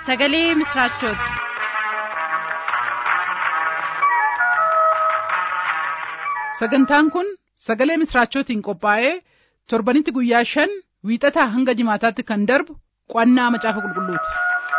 sagalee misiraachooti. sagantaan kun sagalee misiraachootiin qophaa'ee torbanitti guyyaa shan wiixataa hanga jimaataatti kan darbu qo'annaa macaafa qulqulluuti.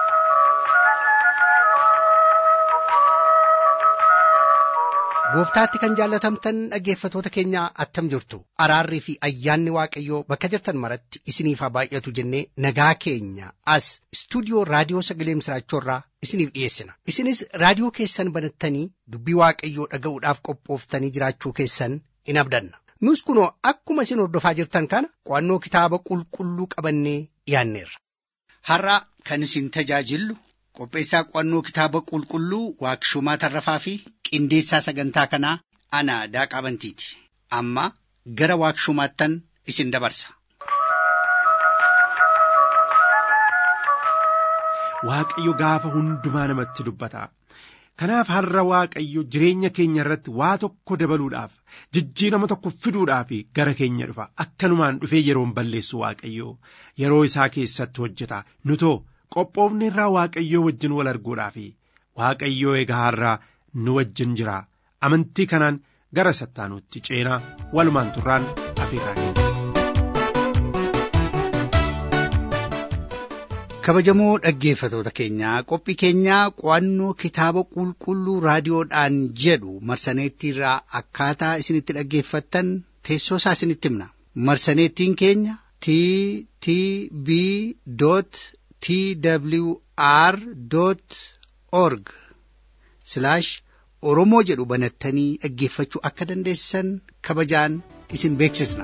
gooftaatti kan jaallatamtan dhaggeeffatoota keenya attam jirtu araarrii fi ayyaanni waaqayyoo bakka jirtan maratti isiniif haa baay'atu jennee nagaa keenya as istuudiyoo raadiyoo sagalee misiraachoorraa isiniif dhiyeessina isinis raadiyoo keessan banattanii dubbii waaqayyoo dhaga'uudhaaf qophooftanii jiraachuu keessan in abdanna nus kunoo akkuma isin hordofaa jirtan kana qo'annoo kitaaba qulqulluu qabannee dhiyaanneerra. har'a kan isin tajaajillu qopheessaa qo'annoo kitaaba qulqulluu waaqshumaa tarrafaa fi qindeessaa sagantaa kanaa ana daaqaa bantiiti amma gara waaqshumaattan isin dabarsa. Waaqayyo gaafa hundumaa namatti dubbata. Kanaaf har'a Waaqayyo jireenya keenya irratti waa tokko dabaluudhaaf jijjiirama tokko fiduudhaaf gara keenya dhufa akkanumaan dhufee yeroon balleessu Waaqayyo yeroo isaa keessatti hojjeta nutoo qophoofni irraa Waaqayyoo wajjin wal arguudhaaf Waaqayyoo egaa har'aa nu wajjin jira amantii kanaan gara sattaanuutti ceenaa walumaan turraan afeeraa keenya. kabajamoo dhaggeeffatoota keenyaa qophii keenyaa qo'annoo kitaaba qulqulluu raadiyoodhaan jedhu marsaneettiirraa akkaataa isinitti dhaggeeffattan teessoo isaa isinitti himna marsaneettiin keenya t t b t w r org oromoo jedhu banattanii dhaggeeffachuu akka dandeessan kabajaan isin beeksisna.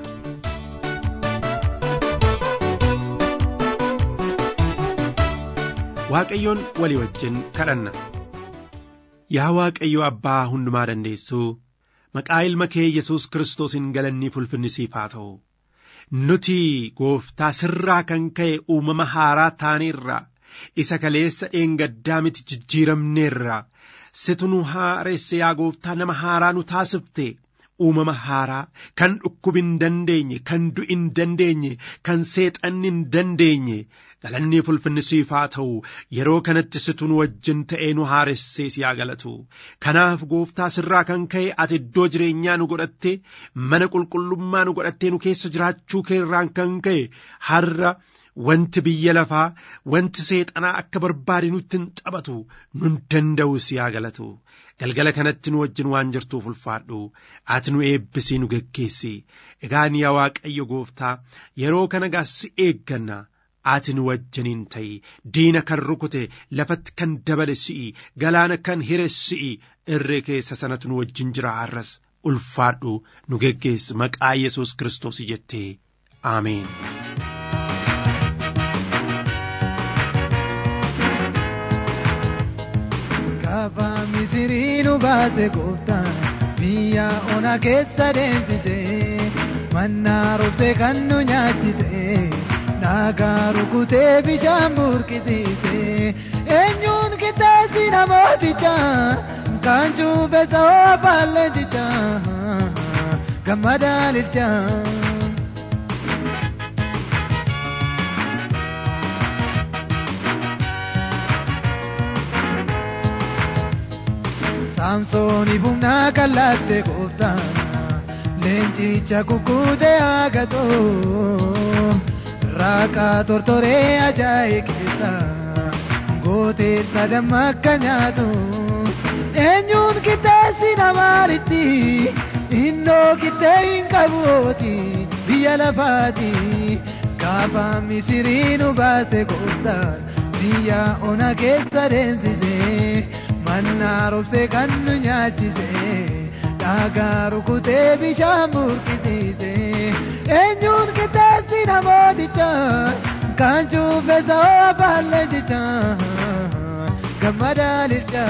Waaqayyoon walii wajjin kadhanna. Yaa Waaqayyo Abbaa hundumaa dandeessuu maqaa ilma kee Yesuus Kiristoosiin galannii ulfinni siif haa ta'u. Nuti gooftaa sirraa kan ka'e uumama haaraa taaneerra isa kaleessa dheengaddaa miti jijjiiramneerra situ nu haaresse yaa gooftaa nama haaraa nu taasifte uumama haaraa kan dhukkubi hin dandeenye kan du'i hin dandeenye kan seexanni hin dandeenye galanni ulfinni siif haa ta'u yeroo kanatti situ nu wajjin ta'ee nu haaressee si haa galatu kanaaf gooftaa sirraa kan ka'e ati iddoo jireenyaa nu godhatte mana qulqullummaa nu godhattee nu keessa jiraachuu keerraan kan ka'e har'a wanti biyya lafaa wanti seexanaa akka barbaade nutti hin taphatu nun danda'u si haa galatu galgala kanatti nu wajjin waan jirtuuf ulfaadhu ati nu eebbisii nu geggeessi egaa yaa waaqayyo gooftaa yeroo kana gaa si eegganna ati nu wajjiniin ta'i diina kan rukute lafatti kan dabale si'i galaana kan hire si'i irree keessa sanatu nu wajjin jira har'as ulfaadhu nu geggeessi maqaa yesus kiristoos jettee aameen. Gaafa misirii nu baase gooftaan biyya ona keessa deemsise mannaa roobse kan nu nyaachise. Dhagaa rukutee bishaan burqisiise eenyuun qixxeessi namooticha kan cuubee sa'oo baalleeticha gammada lilcha. Saamsooni humnaa kalaatte gooftaan leencicha kukkutee agatoo. Raakaa tortoree ajaa'ee keessa gooteessa damma akka nyaatu eenyuun qixxeessi namaaritti innoo qixxee hin qabuoti biyya lafaati gaafa misirii nu baase gooftaan biyya ona keessa deemsise mannaa roobse kan nu nyaachise dhagaa rukutee bishaan burqisiise. eenyuun qixxeessi namooticha kan cuubee sa'oo baalleeticha gammada lilcha.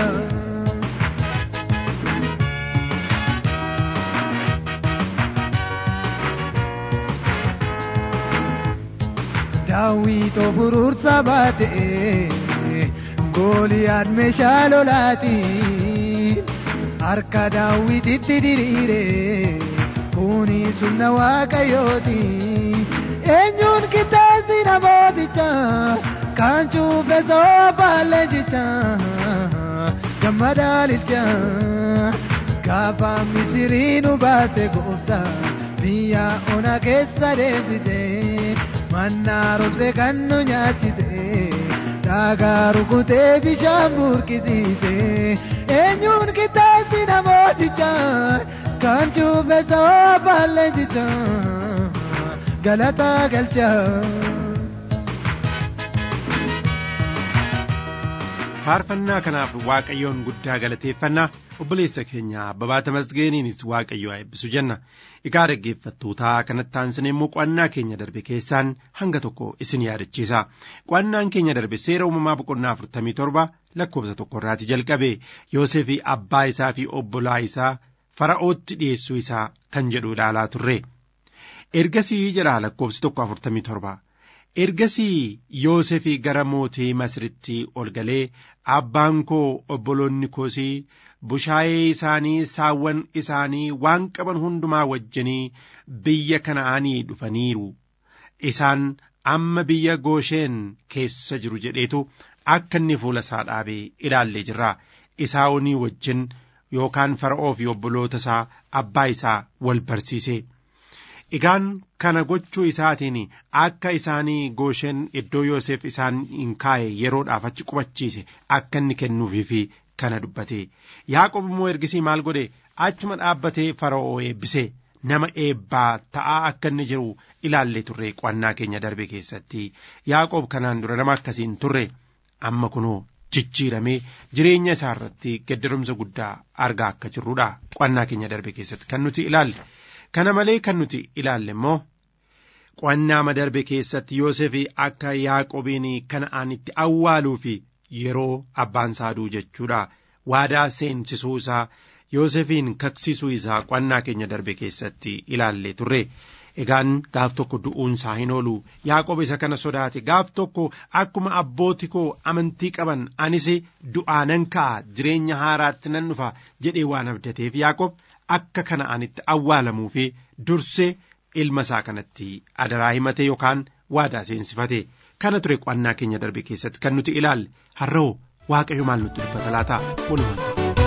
Daawwitoo furuursa baatee gooliyaad meeshaa lolaatiin harka daawwititti diriiree. Kuni sunna waaqayyooti eenyuun qixxeessi namooticha kan cuube soofaallee jecha gammadaa lilcha gaafa misirii nu baase gooftaa biyya ona keessa deebite mannaa roobse kan nu nyaachise dhaagaa rukutee bishaan burkisiise eenyuun qixxeessi namooticha kan cuube soofaallee jecha galataa galcha. faarfannaa kanaaf waaqayyoon guddaa galateeffannaa obboleessa keenya abbabaa tamasgeeniinis waaqayyo haa eebbisu jenna egaa dhaggeeffattootaa kanatti aansine immoo qo'annaa keenya darbe keessaan hanga tokko isin yaadachiisa qo'annaan keenya darbe seera uumamaa boqonnaa afurtamii torba lakkoofsa tokkorraati jalqabe yoosefii abbaa isaa fi obbolaa isaa fara'ootti dhiyeessuu isaa kan jedhu ilaalaa turre ergasii jedha lakkoofsi tokko afurtamii torba ergasii yoosefii gara mootii masritti ol galee abbaan koo obboloonni koosii bushaayee isaanii saawwan isaanii waan qaban hundumaa wajjinii biyya kana'aanii dhufaniiru isaan amma biyya goosheen keessa jiru jedheetu akka inni fuula isaa dhaabee ilaallee jirra isaa'onii wajjin yookaan fara'oo fi obboloota isaa abbaa isaa wal barsiise. Egaan kana gochuu isaatiin akka isaanii goosheen iddoo Yoosef isaan hin kaa'e yeroodhaaf achi qubachiise akka inni kennuufii fi kana dubbate. Yaaqob immoo ergisii maal godhe achuma dhaabbatee fara'oo eebbise nama eebbaa ta'aa akka inni jiru ilaallee turre qo'annaa keenya darbe keessatti. Yaaqob kanaan dura nama akkasiin turre amma kunoo jijjiiramee jireenya isaa irratti geddarumsa guddaa argaa akka jirrudha qo'annaa keenya darbe keessatti kan nuti ilaalle. Kana malee kan nuti ilaalle immoo qo'annaa darbe keessatti Yoosef akka Yaaqobiin kana'aanitti awwaaluu fi yeroo abbaan saaduu jechuudha. Waadaa seensisuu isaa Yoosefiin kaksisuu isaa qo'annaa keenya darbe keessatti ilaalle turre. Egaan gaaf tokko du'uun isaa hin oolu Yaaqob isa kana sodaate gaaf tokko akkuma abbooti koo amantii qaban anis du'aanan ka'a jireenya haaraatti nan dhufa jedhee waan abdateef Yaaqob. akka kana'aanitti awwaalamuu fi dursee ilma isaa kanatti adaraa himate yookaan waadaa seensifate kana ture qo'annaa keenya darbe keessatti kan nuti ilaalle har'oo waaqayyo maal nutti dubbata laata walumaan.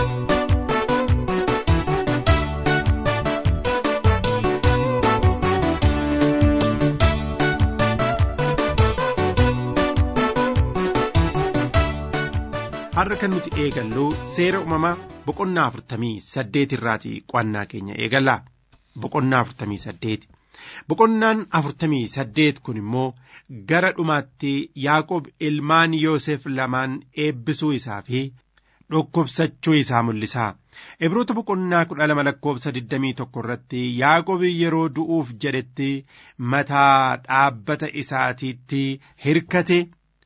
har'a kan nuti eegallu seera uumamaa boqonnaa afurtamii saddeet irraati qo'annaa keenya eegalla boqonnaa afurtamii saddeet boqonnaan afurtamii saddeet kun immoo gara dhumaatti yaaqob ilmaan yoosef lamaan eebbisuu isaa fi dhukkubsachuu isaa mul'isa ibroota boqonnaa kudha lama lakkoofsa digdamii tokko irratti yaaqob yeroo du'uuf jedhetti mataa dhaabbata isaatiitti hirkate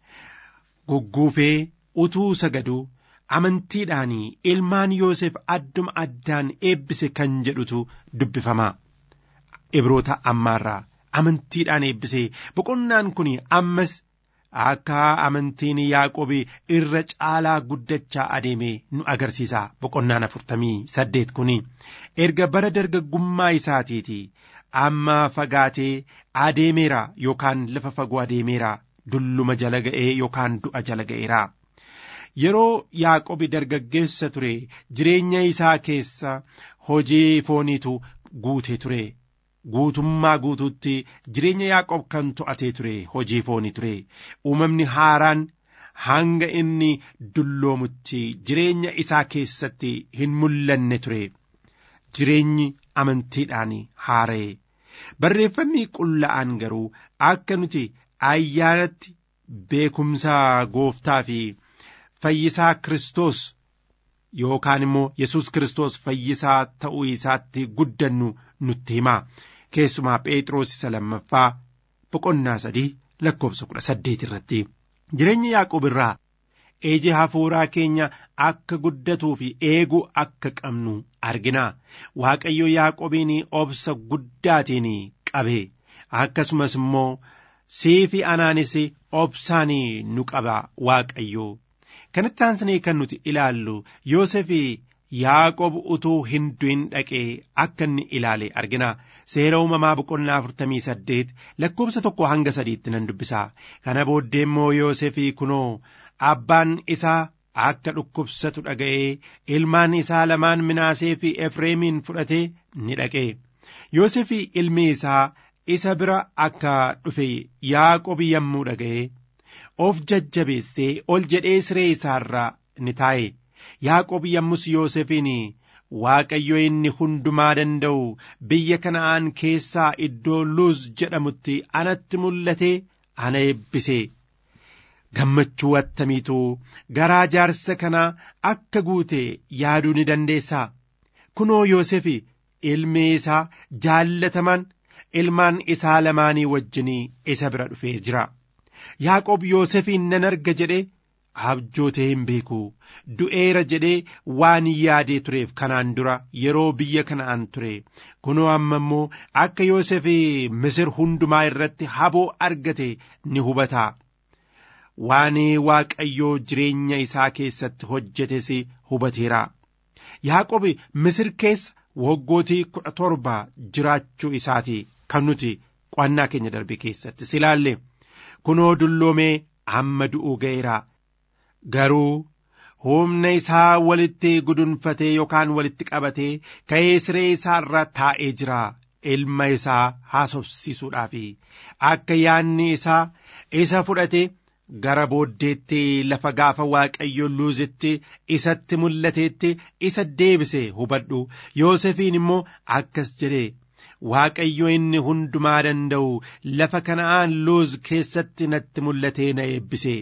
gugguufee utuu sagaduu amantiidhaan ilmaan Yoosef adduma addaan eebbise kan jedhutu dubbifama. Ibroota ammaarraa amantiidhaan eebbise boqonnaan kun ammas akka amantiin Yaaqob irra caalaa guddachaa adeeme nu agarsiisa boqonnaan afurtamii saddeet kun erga bara dargaggummaa isaatiiti amma fagaatee adeemeera yookaan lafa fagoo adeemeera dulluma jala ga'ee yookaan du'a jala ga'eera. yeroo yaaqobi dargaggeessa ture jireenya isaa keessa hojii fooniitu guutee ture guutummaa guutuutti jireenya yaaqob kan to'atee ture hojii foonii ture uumamni haaraan hanga inni dulloomutti jireenya isaa keessatti hin mul'anne ture jireenyi amantiidhaan haara'e barreeffamni qulla'aan garuu akka nuti ayyaanatti beekumsa gooftaa fi fayyisaa Kiristoos yookaan immoo Yesuus Kiristoos fayyisaa ta'uu isaatti guddannu nutti hima. Keessumaa Phexros isa lammaffaa boqonnaa sadii lakkoofsa kudha saddeet irratti. Jireenya Yaaqoob irraa eeji hafuuraa keenya akka guddatuu fi eeguu akka qabnu argina. Waaqayyo Yaaqoobiin obsa guddaatiin qabe. Akkasumas immoo siifi anaanis obsaan nu qaba Waaqayyo. kanatti aansinee kan nuti ilaallu Yoosef Yaaqob utuu hin du'in dhaqee akka inni ilaale argina. Seera uumamaa boqonnaa afurtamii saddeet lakkoobsa tokko hanga sadiitti nan dubbisa. Kana booddee immoo Yoosefii kunoo abbaan isaa akka dhukkubsatu dhaga'ee ilmaan isaa lamaan Minaasee fi Efreemiin fudhatee ni dhaqe. Yoosefii ilmi isaa isa bira akka dhufe Yaaqob yommuu dhaga'e of jajjabeessee ol jedhee siree isaarra ni taa'e. Yaaqob yommus Yoosefiin Waaqayyo inni hundumaa danda'u biyya kana'aan keessaa iddoo Luuz jedhamutti anatti mul'atee ana eebbise. Gammachuu attamiitu garaa jaarsa kanaa akka guute yaaduu ni dandeessaa. Kunoo Yoosefi ilmi isaa jaallataman ilmaan isaa lamaanii wajjinii isa bira dhufee jira. Yaaqob Yoosefiin nan arga jedhee abjootee hin beeku du'eera jedhee waan yaadee tureef kanaan dura yeroo biyya kana'aan ture kunoo amma immoo akka Yoosef misir hundumaa irratti haboo argate ni hubata waan waaqayyoo jireenya isaa keessatti hojjetes hubateera Yaaqob misir keessa waggootii kudha torba jiraachuu isaati kan nuti qo'annaa keenya darbe keessatti silaalle kunoo dulloomee amma du'uu ga'eera. Garuu humna isaa walitti gudunfatee yookaan walitti qabatee ka'ee siree isaa irra taa'ee jira. Ilma isaa haasofsiisuudhaaf akka yaanni isaa isa fudhate gara booddeetti lafa gaafa waaqayyo luuzitti isatti mul'ateetti isa deebise hubadhu Yoosefiin immoo akkas jedhe waaqayyo inni hundumaa danda'u lafa kana'aan luuz keessatti natti mul'atee na eebbise.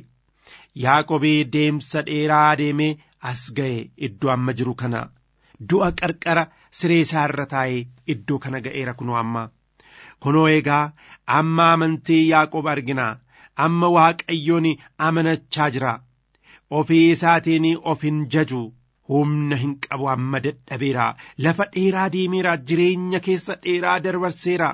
Yaaqobii deemsa dheeraa deemee as ga'e iddoo amma jiru kana du'a qarqara siree isaa irra taa'ee iddoo kana ga'eera kunoo amma kunoo egaa amma amantii Yaaqob argina amma waaqayyoon amanachaa jira ofii isaatiin of hin jaju humna hin qabu amma dadhabeera lafa dheeraa deemeera jireenya keessa dheeraa dabarseera.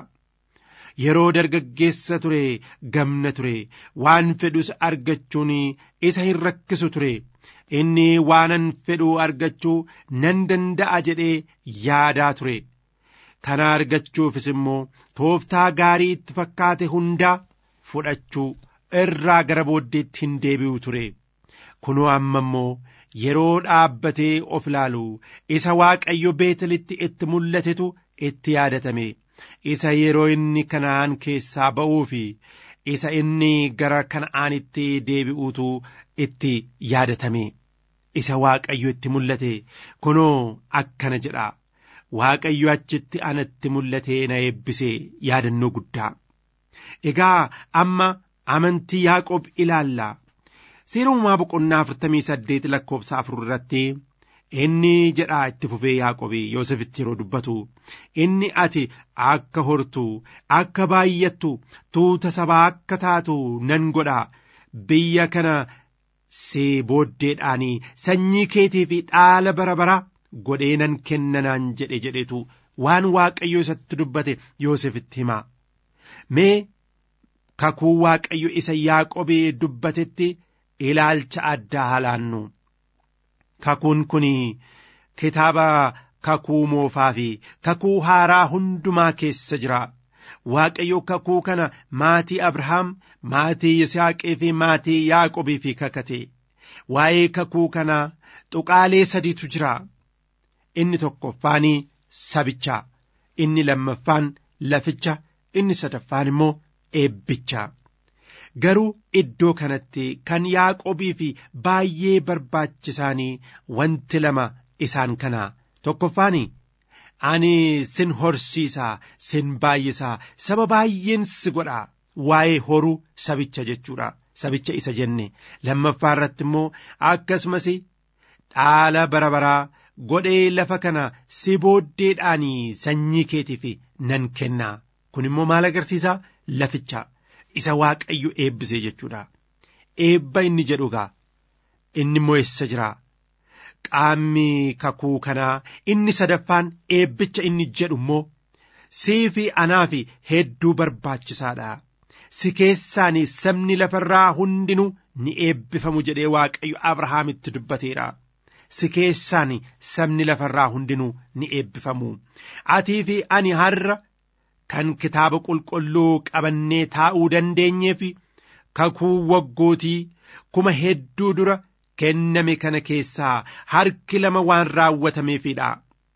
yeroo dargaggeessa ture gamna ture waan fedhus argachuun isa hin rakkisu ture inni waanan fedhu argachuu nan danda'a jedhee yaadaa ture kana argachuufis immoo tooftaa gaarii itti fakkaate hundaa fudhachuu irraa gara booddeetti hin deebi'u ture kunoo amma immoo yeroo dhaabbatee of ilaalu isa waaqayyo beetelitti itti mul'atetu itti yaadatame. isa yeroo inni kana'aan keessaa ba'uu fi isa inni gara kana'aanitti deebi'uutu itti yaadatame isa waaqayyo itti mul'ate kunoo akkana jedha waaqayyo achitti anatti mul'atee na eebbise yaadannoo guddaa egaa amma amantii yaaqob ilaalla seera uumaa boqonnaa afurtamii saddeet lakkoofsa afur irratti inni jedhaa itti fufee yaaqobii yoosefitti yeroo dubbatu inni ati akka hortu akka baay'attu tuuta sabaa akka taatu nan godha biyya kana si booddeedhaanii sanyii keetii fi dhaala bara bara godhee nan kennanaan jedhe jedhetu waan waaqayyo isatti dubbate yoosefitti hima mee kakuu waaqayyo isa yaaqobii dubbatetti ilaalcha addaa halaannu kakuun kun kitaaba kakuu moofaa fi kakuu haaraa hundumaa keessa jira waaqayyo kakuu kana maatii abrahaam maatii yisaaqii fi maatii yaaqobii fi kakate waa'ee kakuu kana tuqaalee sadiitu jira inni tokkoffaanii sabicha inni lammaffaan laficha inni sadaffaan immoo eebbicha garuu iddoo kanatti kan yaaqobii fi baay'ee barbaachisaanii wanti lama isaan kana tokkoffaani ani sin horsiisaa sin baay'isaa saba baay'een si godhaa waa'ee horuu sabicha jechuudha sabicha isa jenne lammaffaa irratti immoo akkasumas dhaala bara baraa godhee lafa kana si booddeedhaanii sanyii keetiif nan kennaa kun immoo maal agarsiisa laficha isa waaqayyo eebbisee jechuudha eebba inni jedhu gaa inni immoo eessa jira qaamni kakuu kanaa inni sadaffaan eebbicha inni jedhu immoo sii fi anaa fi hedduu barbaachisaadha si keessaan sabni lafarraa hundinuu ni eebbifamu jedhee waaqayyo abrahaamitti dubbateera si keessaan sabni lafarraa hundinuu ni eebbifamu atii fi ani har'a kan kitaaba qulqulluu qabannee taa'uu dandeenyeef kakuu waggootii kuma hedduu dura kenname kana keessaa harki lama waan raawwatameefidha.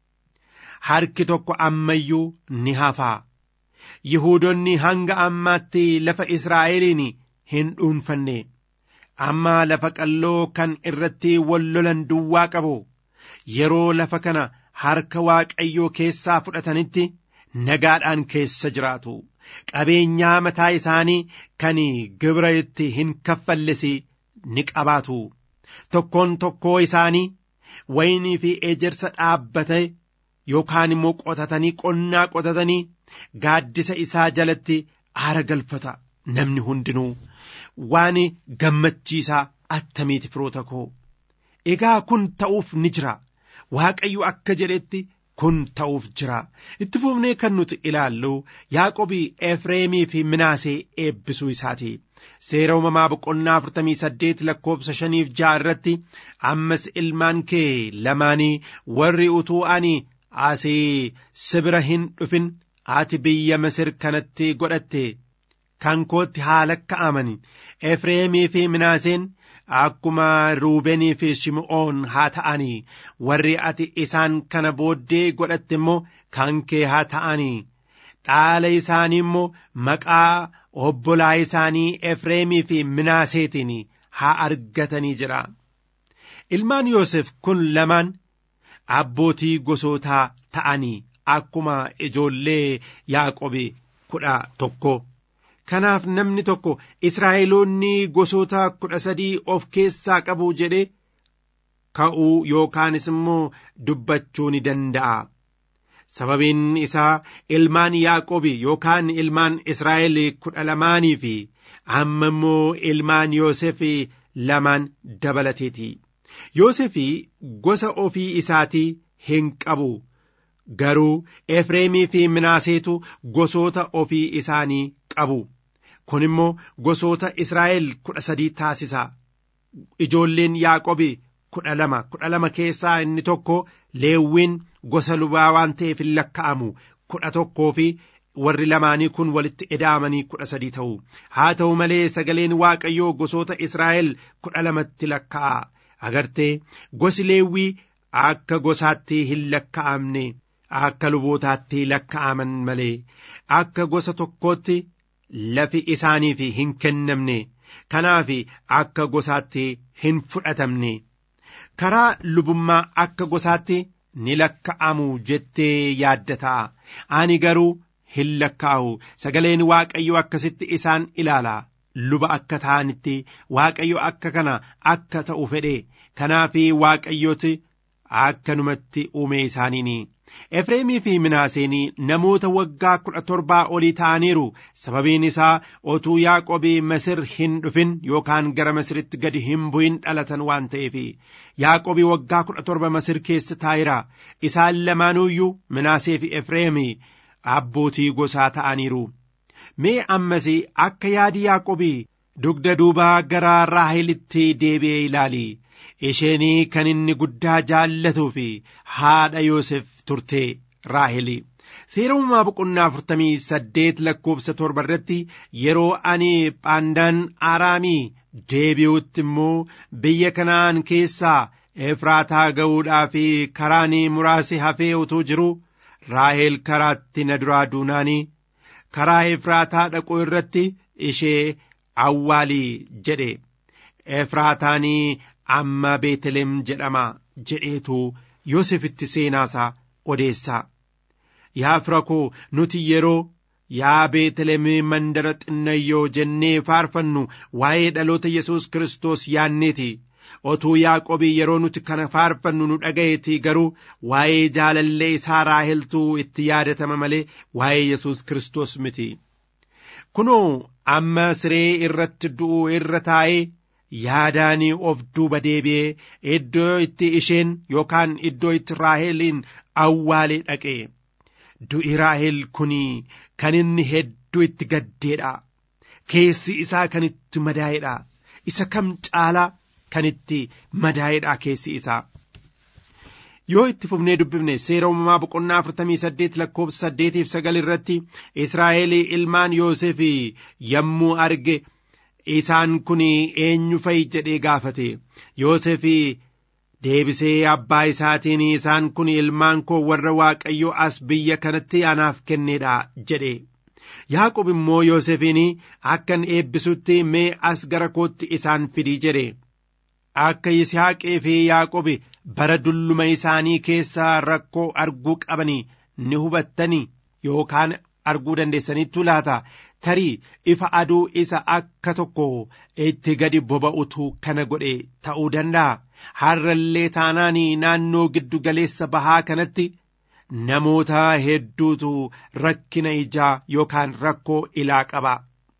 Harki tokko ammayyuu ni hafaa. Yihuudonni hanga ammaatti lafa Israa'eliin hin dhuunfanne. Amma lafa qalloo kan irratti wal lolan duwwaa qabu. Yeroo lafa kana harka Waaqayyoo keessaa fudhatanitti nagaadhaan keessa jiraatu. Qabeenyaa mataa isaanii kan gibira itti hin kaffalles ni qabaatu. Tokkoon tokkoo isaanii waynii fi ejersa dhaabbate yookaan immoo qotatanii qonnaa qotatanii gaaddisa isaa jalatti aara galfata namni hundinuu waan gammachiisaa attamiiti firoota koo egaa kun ta'uuf ni jira waaqayyo akka jedhetti kun ta'uuf jira itti fufnee kan nuti ilaallu yaaqobii efreemii fi minaasee eebbisuu isaati seera uumamaa boqonnaa afurtamii saddeet lakkoobsa shaniif ja'a irratti ammas ilmaan kee lamaanii warri utuu ani asii sibira hin dhufin ati biyya Masir kanatti godhatte kan kootti haa lakka'aman Efreemii fi Minaaseen akkuma Ruubenii fi Shim'oon haa ta'anii warri ati isaan kana booddee godhatte immoo kan kee haa ta'anii dhaala isaanii immoo maqaa obbolaa isaanii Efreemii fi Minaaseetiin haa argatanii jira. Ilmaan Yoosef kun lamaan abbootii gosootaa ta'anii akkuma ijoollee Yaaqobi kudha tokko. Kanaaf namni tokko Israa'eloonni gosoota kudha sadii of keessaa qabu jedhee ka'uu yookaanis immoo dubbachuu ni danda'a. Sababiin isaa ilmaan Yaaqobi yookaan ilmaan Israa'el kudha lamaanii fi amma immoo ilmaan Yoosef lamaan dabalateeti. Yoosef gosa ofii isaatii hin qabu. Garuu Efreemii fi Minaaseetu gosoota ofii isaanii qabu. Kun immoo gosoota Israa'el kudha sadii taasisa. Ijoolleen Yaaqobi kudha lama kudha lama keessaa inni tokko Leewwiin gosa lubaa waan ta'eef hin lakka'amu kudha tokkoo fi warri lamaanii kun walitti ida'amanii kudha sadii ta'u. Haa ta'u malee sagaleen Waaqayyoo gosoota Israa'el kudha lamatti lakka'a. Agartee gosi Leewwii akka gosaatti hin lakka'amne. akka lubootaatti lakka'aman malee akka gosa tokkootti lafi isaaniif hin kennamne kanaaf akka gosaatti hin fudhatamne karaa lubummaa akka gosaatti ni lakka'amu jettee yaadda ta'a ani garuu hin lakka'u sagaleen waaqayyo akkasitti isaan ilaala luba akka ta'anitti waaqayyo akka kana akka ta'u fedhe kanaaf waaqayyooti akkanumatti uume isaaniini. Efreemii fi Minaaseen namoota waggaa kudha torbaa olii ta'aniiru sababiin isaa otuu Yaaqobii Masir hin dhufin yookaan gara Masiritti gadi hin bu'in dhalatan waan ta'eef Yaaqobii waggaa kudha torba Masir keessa taa'eera isaan lamaanuyyuu Minaasee fi Efreemii abbootii gosaa ta'aniiru. Mee ammas akka yaadi Yaaqobii dugda duubaa gara Raahelitti deebi'ee ilaali. isheenii kan inni guddaa jaallatuu fi haadha Yoosef turte Raaheli. Seera uumamaa boqonnaa afurtamii saddeet lakkoobsa torba irratti yeroo ani phaandaan Aaraamii deebi'utti immoo biyya kanaan keessaa Efraataa ga'uudhaa fi karaan muraasi hafee utuu jiru Raahel karaatti na duraa duunaanii karaa Efraataa dhaquu irratti ishee awwaalii jedhe. Efraataanii amma Beetelem jedhama jedheetu Yoosefitti seenaasaa odeessaa. Yaa fira koo nuti yeroo yaa Beetelem mandara xinnayyoo jennee faarfannu waa'ee dhaloota Yesuus Kiristoos yaanneeti. Otuu Yaaqobii yeroo nuti kana faarfannu nu dhaga'eeti garuu waa'ee jaalallee isaa raaheltuu itti yaadatama malee waa'ee Yesuus Kiristoos miti. Kunoo amma siree irratti du'u irra taa'ee yaadaanii of duuba deebi'ee iddoo itti isheen yookaan iddoo itti raaheliin awwaalee dhaqe du'i raahel kun kan inni hedduu itti gaddeedha keessi isaa kan itti madaa'edha isa kam caalaa kan itti madaa'edha keessi isaa yoo itti fufnee dubbifne seera uumamaa boqonnaa afurtamii saddeet lakkoofsa saddeetiif sagal irratti israa'el ilmaan yoosef yommuu arge isaan kun eenyu fa'i jedhee gaafate yoosef deebisee abbaa isaatiin isaan kun ilmaan koo warra waaqayyo as biyya kanatti anaaf kenneedha jedhe yaaqob immoo yoosefiin akkan eebbisutti mee as gara kootti isaan fidii jedhe akka yisihaaqee fi yaaqob bara dulluma isaanii keessaa rakkoo arguu qabanii ni hubattanii yookaan arguu dandeessaniittu laata tarii ifa aduu isa akka tokko itti gadi boba'utu kana godhe ta'uu danda'a har'allee taanaan naannoo giddu galeessa bahaa kanatti namoota hedduutu rakkina ijaa yookaan rakkoo ilaa qaba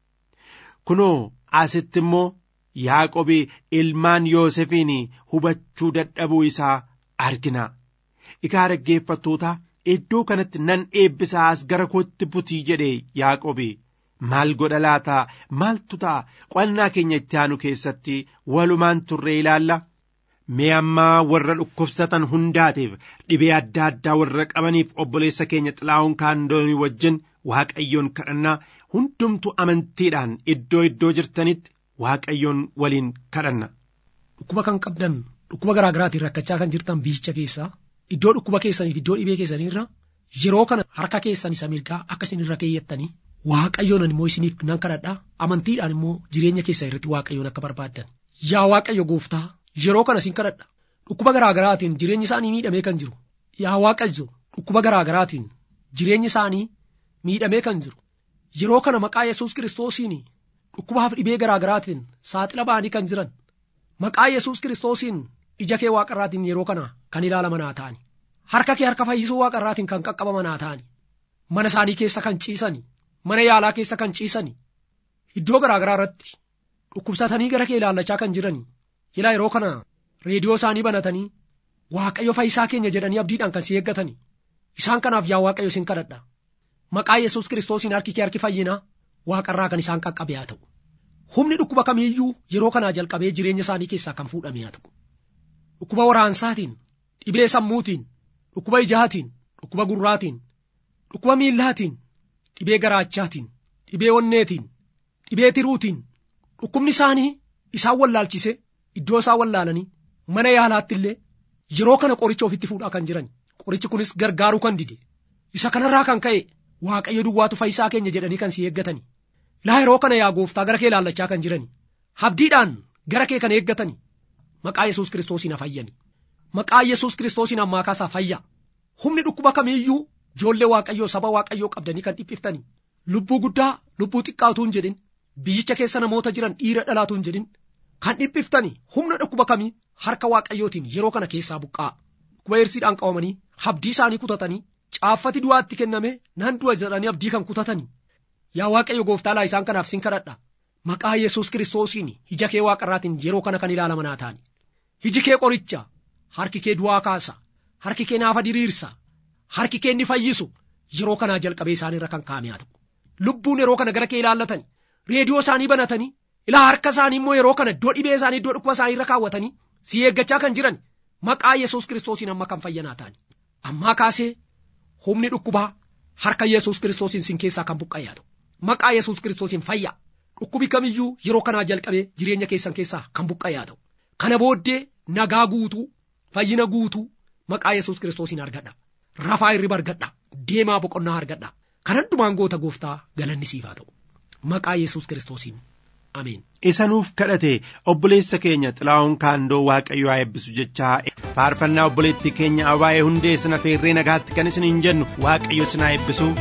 kunoo asitti immoo yaaqobi ilmaan yoosefiin hubachuu dadhabuu isaa argina egaa dhaggeeffattoota iddoo kanatti nan eebbisaa as gara kootti butii jedhe yaaqobi maal godha laata maaltu ta'a qo'annaa keenya itti aanu keessatti walumaan turree ilaalla mee ammaa warra dhukkubsatan hundaatiif dhibee adda addaa warra qabaniif obboleessa keenya xilaa'uun kaandoonii wajjin waaqayyoon kadhannaa hundumtu amantiidhaan iddoo iddoo jirtanitti waaqayyoon waliin kadhanna. Dhukkuba kan qabdan dhukkuba garaa garaatiin rakkachaa kan jirtan biyyicha keessaa iddoo dhukkuba keessaniif iddoo dhibee keessaniirra yeroo kana harka keessan isa mirgaa akka isin irra keeyyattanii waaqayyoon immoo isiniif nan kadhadhaa amantiidhaan immoo jireenya keessan irratti waaqayyoon akka barbaaddan yaa waaqayyo gooftaa yeroo kana isin kadhadha dhukkuba garaa garaatiin jireenyi isaanii miidhamee kan jiru yaa waaqayyo dhukkuba garaa garaatiin jireenyi isaanii miidhamee kan jiru yeroo kana maqaa yesus kiristoosiin dhukkubaaf dhibee garaa garaatiin saaxila ba'anii kan jiran maqaa yesus kiristoosiin ija kee waaqarraatiin yeroo kana kan ilaalaman haa ta'ani harka kee harka fayyisuu waaqarraatiin kan qaqqabaman haa ta'ani mana isaanii keessa kan ciisani mana yaalaa keessa kan ciisani iddoo garaa garaa irratti dhukkubsatanii gara kee ilaallachaa kan jirani ilaa yeroo kana reediyoo isaanii banatanii waaqayyo fayyisaa keenya jedhanii abdiidhaan kan si eeggatani isaan kanaaf yaa waaqayyo sin kadhadha maqaa yesus kiristoosiin harki kee harki fayyinaa waaqarraa kan isaan qaqqabe haa ta'u humni dhukkuba kamiiyyuu yeroo kanaa jalqabee jireenya isaanii keessaa kan fuudhame haa ta'u dhukkuba waraansaatiin dhibee sammuutiin dhukkuba ijaatiin dhukkuba gurraatiin dhukkuba miillaatiin dhibee garaachaatiin dhibee onneetiin dhibee tiruutiin dhukkubni isaanii isaan wallaalchise iddoo isaan wallaalanii mana yaalaatti illee yeroo kana qoricha ofitti fuudhaa kan jiran qorichi kunis gargaaruu kan dide isa kanarraa kan ka'e waaqayyo duwwaatu fayyisaa keenya jedhanii kan si eeggatani laa yeroo kana yaa gooftaa gara kee ilaallachaa kan jirani habdiidhaan gara kee kan eeggatani maqaa yesus kiristoosiin fayyani maqaa yesus kiristoosiin ammaa kaasaa fayya humni dhukkuba kamiiyyuu ijoollee waaqayyoo saba waaqayyoo qabdanii kan dhiphiftani lubbuu guddaa lubbuu xiqqaatu hin jedhin biyyicha keessa namoota jiran dhiira dhalaatu hin jedhin kan dhiphiftani humna dhukkuba kamii harka waaqayyootiin yeroo kana keessaa buqqaa dhukkuba eersiidhaan qabamanii habdii isaanii kutatanii caaffati du'aatti kenname nan du'a jedhanii abdii kan kutatanii yaa waaqayyo gooftaalaa isaan kanaaf sin kadhadha maqaa yesus kiristoosiin ija kee waaqarraatiin yeroo kana kan ilaalaman haa ta'ani iji kee qoricha harki kee du'aa kaasa harki kee naafa diriirsa harki kee inni fayyisu yeroo kanaa jalqabee isaaniirra kan kaa'ame haa ta'u lubbuun yeroo kana gara kee ilaallatan reediyoo isaanii banatanii ilaa harka isaanii immoo yeroo kana iddoo dhibee isaanii iddoo dhukkuba isaanii irra kaawwatanii si eeggachaa kan jiran maqaa yesus kiristoosiin amma kan fayyanaa ta'ani ammaa kaasee humni dhukkubaa harka yesus kiristoosiin sin keessaa kan buqqa'e haa ta'u maqaa yesus kiristoosiin fayya dhukkubi kamiyyuu yeroo kanaa jalqabee jireenya keessan keessaa kan buqqa'e haa ta'u kana booddee nagaa guutuu fayyina guutuu maqaa yesus kiristoosiin argadha rafaa hirriba argadha deemaa boqonnaa argadha kan hundumaan goota gooftaa galanni siif haa ta'u maqaa yesus kiristoosiin ameen. isa nuuf kadhate obboleessa keenya xilaa'uun kaandoo waaqayyo haa eebbisu jechaa faarfannaa obboleettii keenya abaayee hundee sana feerree nagaatti kan isin hin jennu waaqayyo isin haa eebbisu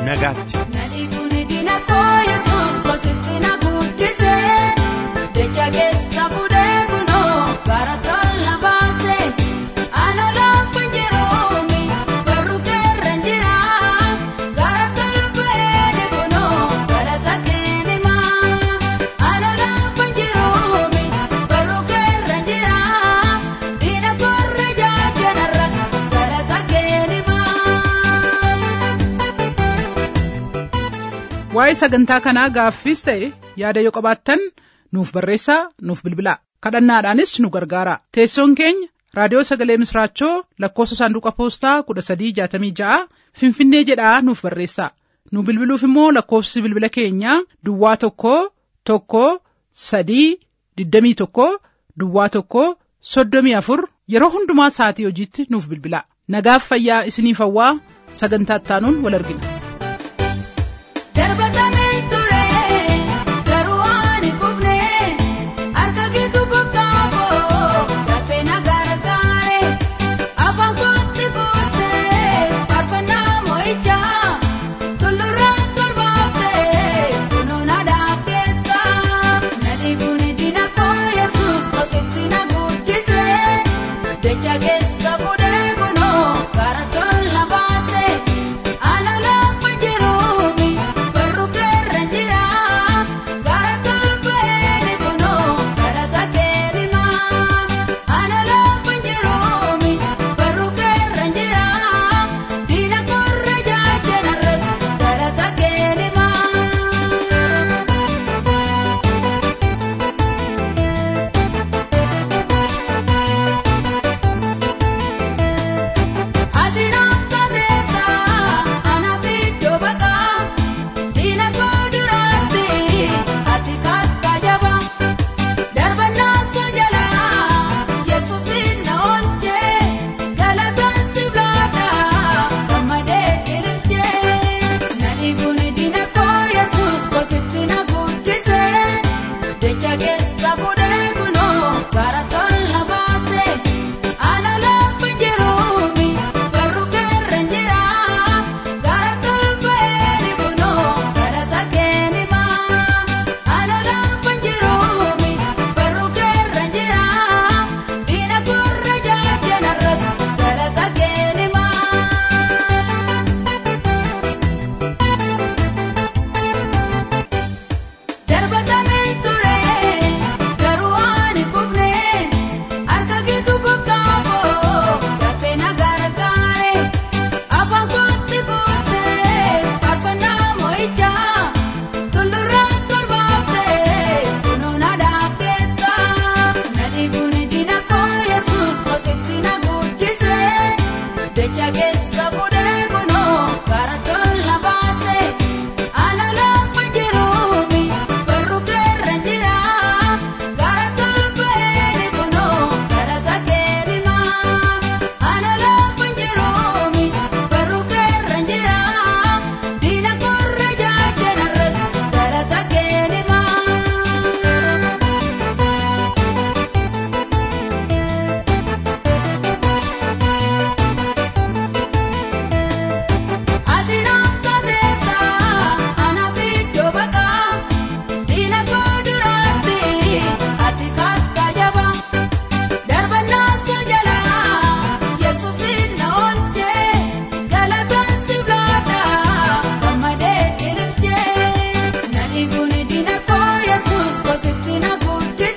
nagaatti. Keessa fuudhee kunoo gara tola baasee ana laafa jiruumi barruu keerra jira gara tolbee kunoo gara takeelima ana laafa jiruumi barruu keerra jira diina korra jaajanarras gara takeelima. waa'ee sagantaa kanaa gaaffiis ta'e yaada yoo qabaattan nuuf barreessaa nuuf bilbilaa kadhannaadhaanis nu gargaara teessoon keenya raadiyoo sagalee misraachoo lakkoofsa saanduqa poostaa kudha sadii jaatamii ja'a finfinnee jedhaa nuuf barreessaa nu bilbiluuf immoo lakkoofsi bilbila keenyaa duwwaa tokko tokko sadii digdamii tokko duwwaa tokko soddomii afur yeroo hundumaa sa'atii hojiitti nuuf bilbilaa nagaaf fayyaa isiniif hawwaa sagantaa ittaanuun wal argina. Darbatamee ture garuu ani kufne harka keetu gooftaa koo dafee na gargaare afaan kootti kuttee faarfannaa moo'ichaa tullurraa tolbaaftee kunoo na dhaabdeetta nadhi kun diina koo yesuus kositti na guddisee jecha keessa fuudhee kunoo gara tola baasee. Ana lafa jiruumi barruu keerra jira gara tolbeeni kunoo kadhata keerimaa. Ana lafa jiruumi barruu keerra jira diina korra jaajenarras kadhata keerimaa. Ati naafta deeta anaaf iddoo baqaa diina koo duraatti ati kakka jaba darbannaa sojalaa yesuusin na oolchee galataan si blaata gammadee ililchee nadhi kun diina koo yesuus kositti na guddisee jecha keessa fuudhee kunoo gara tola baasee. Ana lafa jiruumi barruu keerra jira gara tolbeeni kunoo kadhata keenimaa. Ana lafa jiruumi barruu keerra jira diina korra jaajenarras kadhata keenimaa. Darbatamee ture garuu ani kufne harka keetu gooftaa koo dafee na gargaare afaan kootti kuttee faarfannaa moo'ichaa tullurraa tolbaaftee kunoo na dhaabdeetta nadhi kun diina koo yesuus kositti na guddisee jecha keessa fuudhee kunoo gara tola baasee. Ana lafa jiruumi barruu keerra jira gara tolbeeni kunoo kadhata keerimaa. Ana lafa jiruumi barruu keerra jira diina korra jaajenarras kadhata keerimaa. Ati naafta deeta anaaf iddoo baqaa diina koo duraatti ati kakka jaba darbannaa sojalaa yesuusin na oolchee galataan si blaata gammadee ililchee nadhi kun diina koo yesuus kositti na guddi.